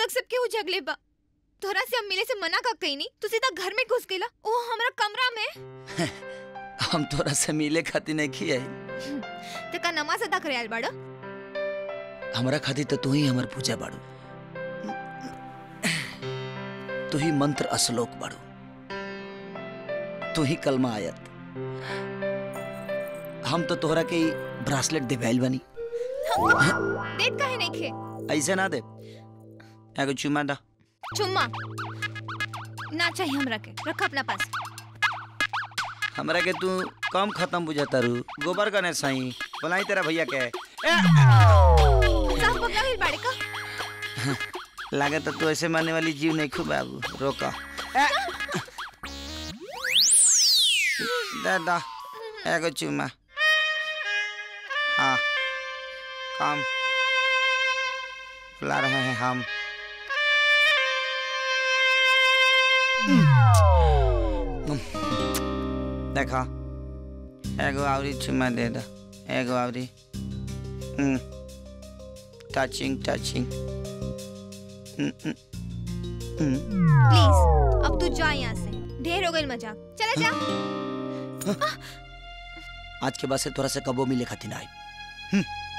तक सबके हो जगले बा तोहरा से हम मिले से मना का कहीं नहीं तू सीधा घर में घुस गेला ओ हमरा कमरा में हम तोरा से मिले खातिर नहीं खियाई ते का नमाज अदा करे आल बाड़ा हमरा खातिर तो तू ही हमर पूजा बाड़ू तू ही मंत्र असलोक बाड़ू तू ही कलमा आयत हम तो तोहरा के ब्रासलेट दिवाइल बनी देत काहे नहीं खे ऐसे ना दे एगो चुमा दा चुम्मा ना चाहिए हमरा के रख अपना पास हमरा के तू कम खत्म बुझाता रू गोबर कने सही बोलाई तेरा भैया के साफ पकड़ा हिल बाड़े का लागे तो तू ऐसे मारने वाली जीव नहीं खूब बाबू रोका ए! दे दा एगो चुमा हाँ काम बुला रहे हैं हम देखा एगो आवरी चुमा दे दा एगो आवरी टचिंग टचिंग प्लीज अब तू जा यहाँ से ढेर हो गई मजाक चला जा आज के बाद से तोरा से कबो मिले खातिर ना आई